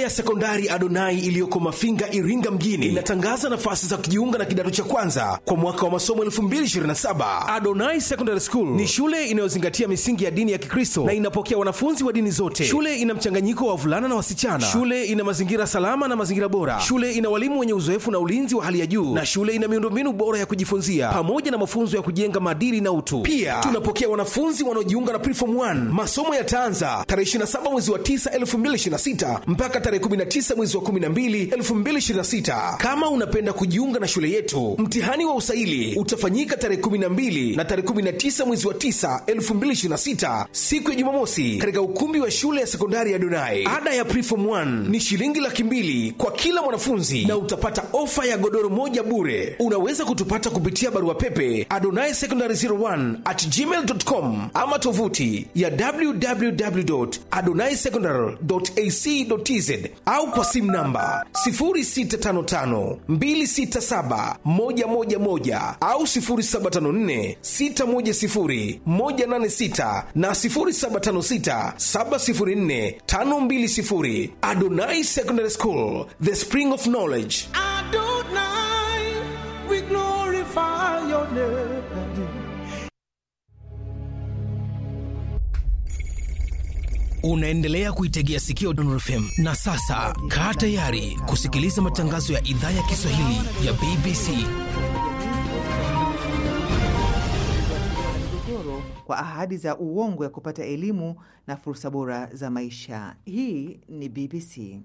ya sekondari Adonai iliyoko Mafinga, Iringa mjini inatangaza nafasi za kujiunga na kidato cha kwanza kwa mwaka wa masomo 2027. Adonai Secondary School ni shule inayozingatia misingi ya dini ya Kikristo na inapokea wanafunzi wa dini zote. Shule ina mchanganyiko wa wavulana na wasichana. Shule ina mazingira salama na mazingira bora. Shule ina walimu wenye uzoefu na ulinzi wa hali ya juu, na shule ina miundombinu bora ya kujifunzia pamoja na mafunzo ya kujenga maadili na utu. Pia tunapokea wanafunzi wanaojiunga na Preform 1. Masomo yataanza tarehe 27 mwezi wa 9 2026 mpaka tarehe 19 mwezi wa 12 2026. Kama unapenda kujiunga na shule yetu, mtihani wa usaili utafanyika tarehe 12 na tarehe 19 mwezi wa 9 2026, siku ya Jumamosi, katika ukumbi wa shule ya sekondari ya Donai. Ada ya Preform 1 ni shilingi laki mbili kwa kila mwanafunzi na utapata ofa ya godoro moja bure. Unaweza kutupata kupitia barua pepe adonai secondary 01 at gmail.com ama tovuti ya www.adonaisecondary.ac.tz au kwa simu namba 0655267111 au 0754610186 na 0756704520. Adonai Secondary School, the spring of knowledge. Adonai, we glorify your name. Unaendelea kuitegea sikio Donor FM na sasa kaa tayari kusikiliza matangazo ya idhaa ya Kiswahili ya BBC. migogoro kwa ahadi za uongo ya kupata elimu na fursa bora za maisha. Hii ni BBC.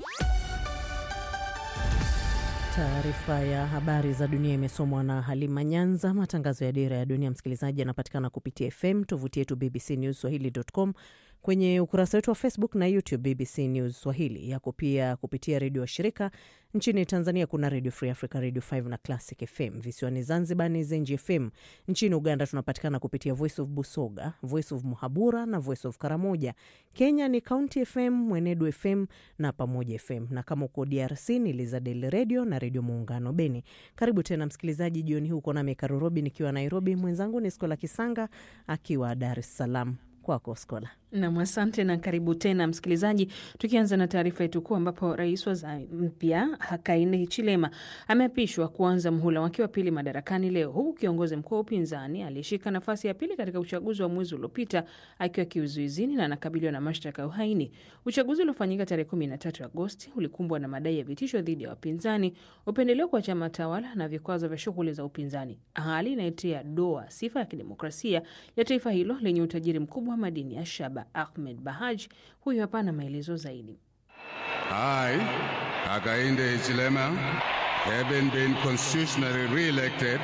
Taarifa ya habari za dunia imesomwa na Halima Nyanza. Matangazo ya Dira ya Dunia, msikilizaji, yanapatikana kupitia FM, tovuti yetu BBC News Swahili.com, kwenye ukurasa wetu wa Facebook na YouTube BBC News Swahili. Yako pia kupitia redio wa shirika nchini Tanzania. Kuna Radio Free Africa, Radio 5 na Classic FM. Visiwani Zanzibar ni Zenji FM. Nchini Uganda tunapatikana kupitia Voice of Busoga, Voice of Muhabura na Voice of Karamoja. Kenya ni County FM, Mwenedu FM na Pamoja FM, na kama uko DRC ni Lizadel Radio na Redio Muungano Beni. Karibu tena msikilizaji, jioni hii uko nami Karurobi nikiwa Nairobi, mwenzangu ni Skola Kisanga akiwa Dar es Salaam. Kwako Skola. Nam, asante na karibu tena msikilizaji, tukianza na taarifa yetu kuu ambapo rais wa Zambia Hakainde Hichilema ameapishwa kuanza mhula wake wa pili madarakani leo, huku kiongozi mkuu wa upinzani aliyeshika nafasi ya pili katika uchaguzi wa mwezi uliopita akiwa kizuizini na anakabiliwa na mashtaka ya uhaini. Uchaguzi uliofanyika tarehe 13 Agosti ulikumbwa na madai ya vitisho dhidi ya wapinzani, upendeleo kwa chama tawala na vikwazo vya shughuli za upinzani, hali inayotia doa sifa ya kidemokrasia ya taifa hilo lenye utajiri mkubwa wa madini ya shaba. Ahmed Bahaj huyu hapa na maelezo zaidi. I, Hakainde Hichilema, having been constitutionally re-elected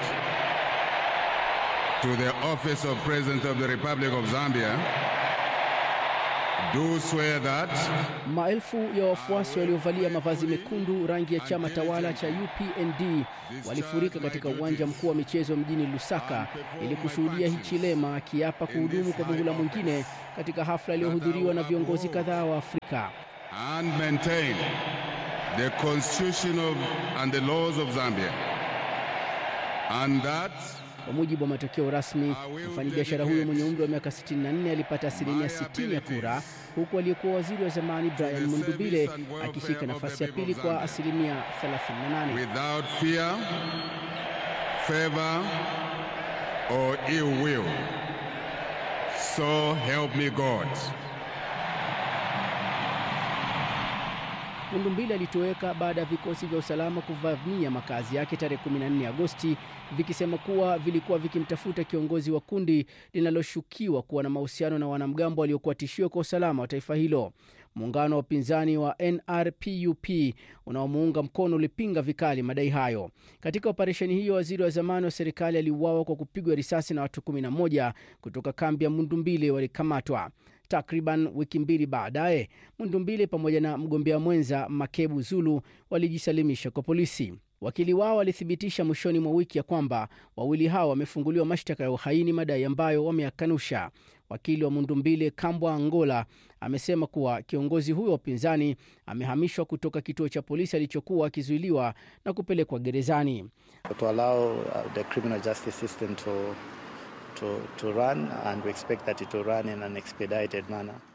to the office of President of the Republic of Zambia, do swear that Maelfu ya wafuasi waliovalia mavazi mekundu rangi ya chama tawala cha UPND walifurika katika uwanja mkuu wa michezo mjini Lusaka ili kushuhudia Hichilema akiapa kuhudumu kwa muhula mwingine katika hafla iliyohudhuriwa na viongozi kadhaa wa Afrika. and maintain the constitution of, and the laws of Zambia, and that Kwa mujibu wa matokeo rasmi, mfanyabiashara huyo mwenye umri wa miaka 64 alipata asilimia 60 ya kura, huku aliyekuwa waziri wa zamani Brian Mundubile akishika nafasi ya pili kwa asilimia 38. without fear, favor, or ill will. So help me God. Mundumbili alitoweka baada ya vikosi vya usalama kuvamia makazi yake tarehe 14 Agosti vikisema kuwa vilikuwa vikimtafuta kiongozi wa kundi linaloshukiwa kuwa na mahusiano na wanamgambo waliokuwa tishio kwa usalama wa taifa hilo. Muungano wa upinzani wa NRPUP unaomuunga mkono ulipinga vikali madai hayo. Katika operesheni hiyo, waziri wa zamani wa serikali aliuawa kwa kupigwa risasi na watu 11 kutoka kambi ya Mundumbili walikamatwa. Takriban wiki mbili baadaye, Mundumbili pamoja na mgombea mwenza Makebu Zulu walijisalimisha kwa polisi. Wakili wao walithibitisha mwishoni mwa wiki ya kwamba wawili hao wamefunguliwa mashtaka ya uhaini, madai ambayo wameyakanusha. Wakili wa Mundumbile Kambwa Angola amesema kuwa kiongozi huyo wa upinzani amehamishwa kutoka kituo cha polisi alichokuwa akizuiliwa na kupelekwa gerezani. to allow uh, the criminal justice system to, to, to run, and we expect that it will run in an expedited manner.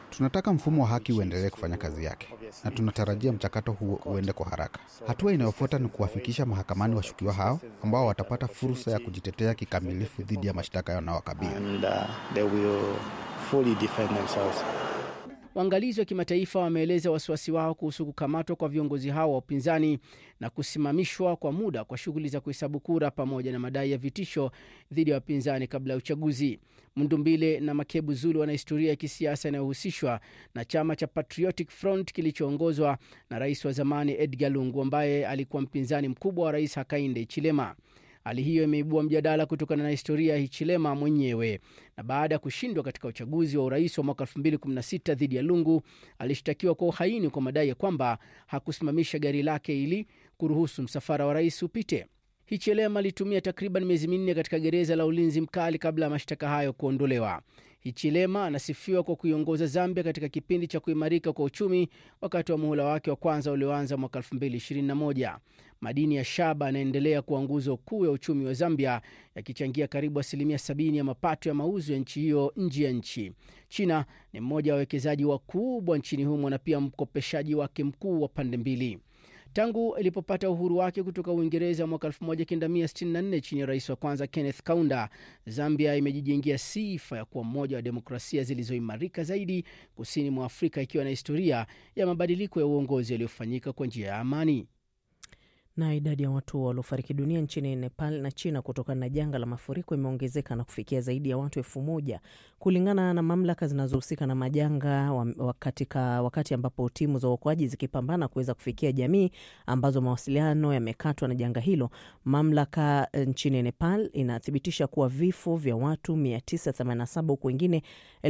Tunataka mfumo wa haki uendelee kufanya kazi yake, na tunatarajia mchakato huo uende kwa haraka. Hatua inayofuata ni kuwafikisha mahakamani washukiwa hao ambao watapata fursa ya kujitetea kikamilifu dhidi ya mashtaka yanayowakabili. and uh, they will fully defend themselves. Waangalizi wa kimataifa wameeleza wasiwasi wao kuhusu kukamatwa kwa viongozi hao wa upinzani na kusimamishwa kwa muda kwa shughuli za kuhesabu kura pamoja na madai ya vitisho dhidi ya wapinzani kabla ya uchaguzi. Mundumbile na Makebu Zulu wana historia ya kisiasa inayohusishwa na chama cha Patriotic Front kilichoongozwa na rais wa zamani Edgar Lungu ambaye alikuwa mpinzani mkubwa wa rais Hakainde Hichilema. Hali hiyo imeibua mjadala kutokana na historia ya Hichilema mwenyewe. Na baada ya kushindwa katika uchaguzi wa urais wa mwaka 2016 dhidi ya Lungu, alishtakiwa kwa uhaini kwa madai ya kwamba hakusimamisha gari lake ili kuruhusu msafara wa rais upite. Hichilema alitumia takriban miezi minne katika gereza la ulinzi mkali kabla ya mashtaka hayo kuondolewa. Hichilema anasifiwa kwa kuiongoza Zambia katika kipindi cha kuimarika kwa uchumi wakati wa muhula wake wa kwanza ulioanza mwaka 2021. Madini ya shaba yanaendelea kuwa nguzo kuu ya uchumi wa Zambia, yakichangia karibu asilimia 70 ya mapato ya mauzo ya nchi hiyo nje ya nchi. China ni mmoja wa wawekezaji wakubwa nchini humo na pia mkopeshaji wake mkuu wa pande mbili. Tangu ilipopata uhuru wake kutoka Uingereza mwaka 1964 chini ya rais wa kwanza Kenneth Kaunda, Zambia imejijengea sifa ya kuwa mmoja wa demokrasia zilizoimarika zaidi kusini mwa Afrika, ikiwa na historia ya mabadiliko ya uongozi yaliyofanyika kwa njia ya amani. Na idadi ya watu waliofariki dunia nchini Nepal na China kutokana na janga la mafuriko imeongezeka na kufikia zaidi ya watu elfu moja kulingana na mamlaka zinazohusika na majanga wa, katika wakati ambapo timu za uokoaji zikipambana kuweza kufikia jamii ambazo mawasiliano yamekatwa na janga hilo. Mamlaka nchini Nepal inathibitisha kuwa vifo vya watu 987 huku wengine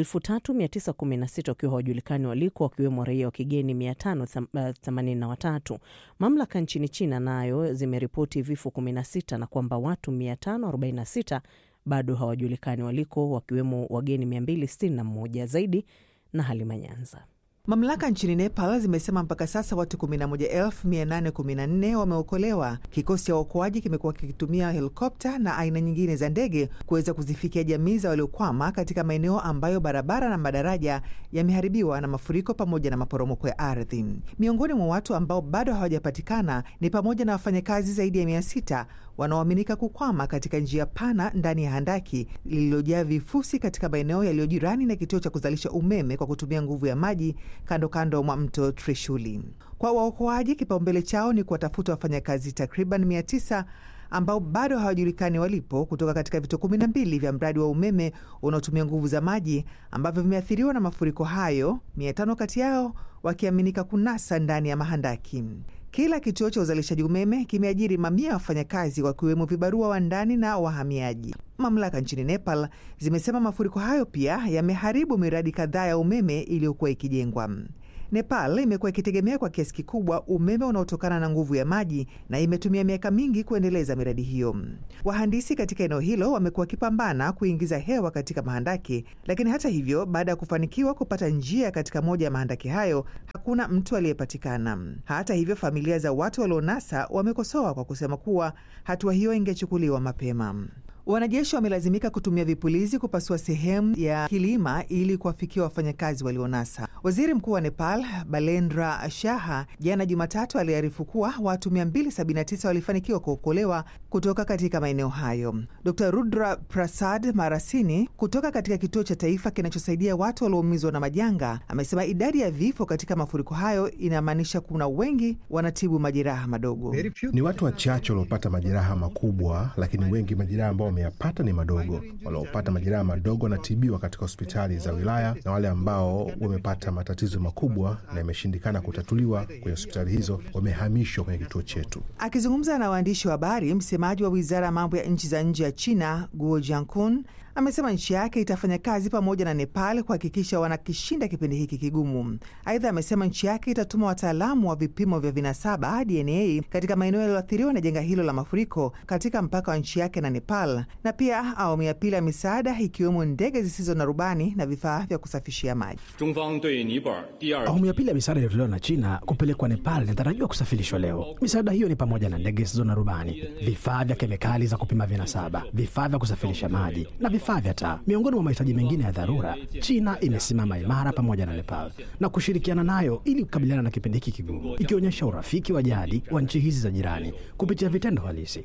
3916 wakiwa hawajulikani waliko, wakiwemo raia wa kigeni 583. Mamlaka nchini China nayo zimeripoti vifo 16 na kwamba watu 546 bado hawajulikani waliko wakiwemo wageni 261 zaidi. Na Halima Nyanza. Mamlaka nchini Nepal zimesema mpaka sasa watu 11814 wameokolewa. Kikosi cha uokoaji kimekuwa kikitumia helikopta na aina nyingine za ndege kuweza kuzifikia jamii za waliokwama katika maeneo ambayo barabara na madaraja yameharibiwa na mafuriko pamoja na maporomoko ya ardhi. Miongoni mwa watu ambao bado hawajapatikana ni pamoja na wafanyakazi zaidi ya mia sita wanaoaminika kukwama katika njia pana ndani ya handaki lililojaa vifusi katika maeneo yaliyo jirani na kituo cha kuzalisha umeme kwa kutumia nguvu ya maji kando kando mwa mto Trishuli. Kwa waokoaji, kipaumbele chao ni kuwatafuta wafanyakazi takriban mia tisa ambao bado hawajulikani walipo kutoka katika vituo kumi na mbili vya mradi wa umeme unaotumia nguvu za maji ambavyo vimeathiriwa na mafuriko hayo, mia tano kati yao wakiaminika kunasa ndani ya mahandaki. Kila kituo cha uzalishaji umeme kimeajiri mamia ya wafanyakazi wakiwemo vibarua wa ndani na wahamiaji. Mamlaka nchini Nepal zimesema mafuriko hayo pia yameharibu miradi kadhaa ya umeme iliyokuwa ikijengwa. Nepal imekuwa ikitegemea kwa kiasi kikubwa umeme unaotokana na nguvu ya maji na imetumia miaka mingi kuendeleza miradi hiyo. Wahandisi katika eneo hilo wamekuwa wakipambana kuingiza hewa katika mahandaki, lakini hata hivyo, baada ya kufanikiwa kupata njia katika moja ya mahandaki hayo, hakuna mtu aliyepatikana. Hata hivyo, familia za watu walionasa wamekosoa kwa kusema kuwa hatua hiyo ingechukuliwa mapema. Wanajeshi wamelazimika kutumia vipulizi kupasua sehemu ya kilima ili kuwafikia wafanyakazi walionasa. Waziri Mkuu wa Nepal Balendra Shaha jana Jumatatu aliarifu kuwa watu 279 walifanikiwa kuokolewa kutoka katika maeneo hayo. Dr Rudra Prasad Marasini kutoka katika kituo cha taifa kinachosaidia watu walioumizwa na majanga amesema idadi ya vifo katika mafuriko hayo inamaanisha kuna wengi wanatibu majeraha madogo. Ni watu wachache waliopata majeraha makubwa, lakini wengi majeraha ambao wameyapata ni madogo. Waliopata majeraha madogo wanatibiwa katika hospitali za wilaya na wale ambao wamepata matatizo makubwa na imeshindikana kutatuliwa kwenye hospitali hizo wamehamishwa kwenye kituo chetu. Akizungumza na waandishi wa habari, msemaji wa wizara ya mambo ya nchi za nje ya China Guo Jiankun amesema nchi yake itafanya kazi pamoja na Nepal kuhakikisha wanakishinda kipindi hiki kigumu. Aidha, amesema nchi yake itatuma wataalamu wa vipimo vya vinasaba DNA katika maeneo yaliyoathiriwa na janga hilo la mafuriko katika mpaka wa nchi yake na Nepal, na pia awamu ya pili ya misaada ikiwemo ndege zisizo na rubani na vifaa vya kusafishia maji. Awamu ya pili ya misaada iliyotolewa na China kupelekwa Nepal inatarajiwa kusafirishwa leo. Misaada hiyo ni pamoja na ndege zisizo na rubani, vifaa vya kemikali za kupima vinasaba, vifaa vya kusafirisha maji na vifaa vya taa. Miongoni mwa mahitaji mengine ya dharura, China imesimama imara pamoja na Nepal na kushirikiana nayo ili kukabiliana na kipindi hiki kigumu, ikionyesha urafiki wa jadi wa nchi hizi za jirani kupitia vitendo halisi.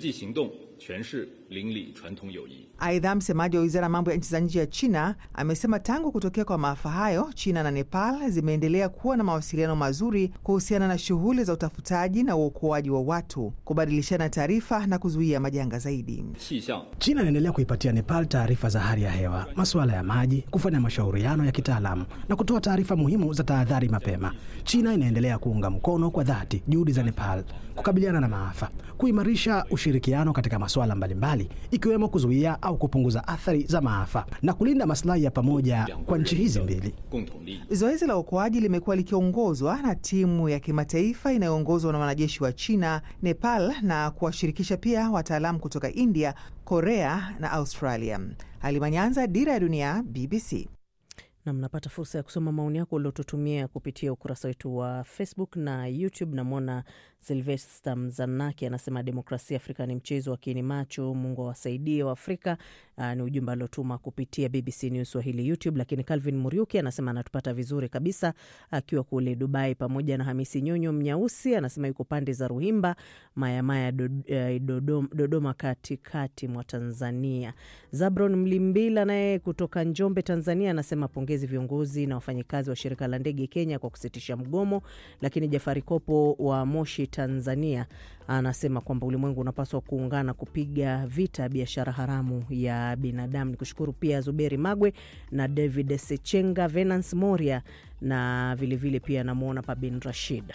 Aidha, msemaji wa wizara ya mambo ya nchi za nje ya China amesema tangu kutokea kwa maafa hayo, China na Nepal zimeendelea kuwa na mawasiliano mazuri kuhusiana na shughuli za utafutaji na uokoaji wa watu, kubadilishana taarifa na kuzuia majanga zaidi. China inaendelea kuipatia Nepal taarifa za hali ya hewa, masuala ya maji, kufanya mashauriano ya kitaalamu na kutoa taarifa muhimu za tahadhari mapema. China inaendelea kuunga mkono kwa dhati juhudi za Nepal kukabiliana na maafa, kuimarisha ushirikiano katika masuala mbalimbali, ikiwemo kuzuia au kupunguza athari za maafa na kulinda maslahi ya pamoja kwa nchi hizi mbili. Zoezi la uokoaji limekuwa likiongozwa na timu ya kimataifa inayoongozwa na wanajeshi wa China, Nepal na kuwashirikisha pia wataalamu kutoka India, Korea na Australia. Halima Nyanza, Dira ya Dunia, BBC. na mnapata fursa ya kusoma maoni yako uliotutumia kupitia ukurasa wetu wa Facebook na YouTube. Namwona Silvesta Mzanaki anasema demokrasia Afrika ni mchezo wa kiini macho, Mungu awasaidie wa Afrika. Uh, ni ujumbe aliotuma kupitia BBC News Swahili YouTube. Lakini Calvin Muriuki anasema anatupata vizuri kabisa akiwa kule Dubai, pamoja na Hamisi Nyonyo Mnyausi anasema yuko pande za Ruhimba Mayamaya do, eh, Dodoma, Dodoma katikati mwa Tanzania. Zabron Mlimbila naye kutoka Njombe Tanzania anasema pongezi viongozi na wafanyikazi wa shirika la ndege Kenya kwa kusitisha mgomo. Lakini Jafari Kopo wa Moshi Tanzania anasema kwamba ulimwengu unapaswa kuungana kupiga vita biashara haramu ya binadamu. Ni kushukuru pia Zuberi Magwe na David Sechenga, Venance Moria na vilevile vile pia namwona Pabin Rashid.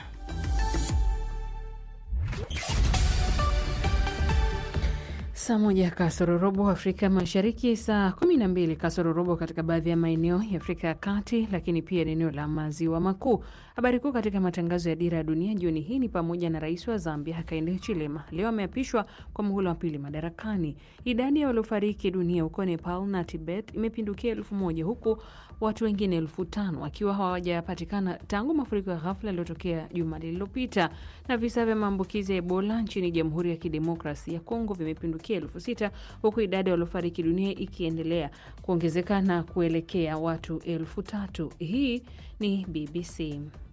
Saa moja kasoro robo Afrika Mashariki, saa kumi na mbili kasoro robo katika baadhi ya maeneo ya Afrika ya Kati, lakini pia eneo la Maziwa Makuu. Habari kuu katika matangazo ya Dira ya Dunia jioni hii ni pamoja na rais wa Zambia Hakainde Hichilema leo ameapishwa kwa muhula wa pili madarakani. Idadi ya waliofariki dunia huko Nepal na Tibet imepindukia elfu moja huku watu wengine elfu tano wakiwa hawajapatikana tangu mafuriko ya ghafla yaliyotokea juma lililopita. Na visa vya maambukizi ya Ebola nchini Jamhuri ya Kidemokrasi ya Kongo vimepindukia elfu sita huku idadi ya waliofariki dunia ikiendelea kuongezeka na kuelekea watu elfu tatu. Hii ni BBC.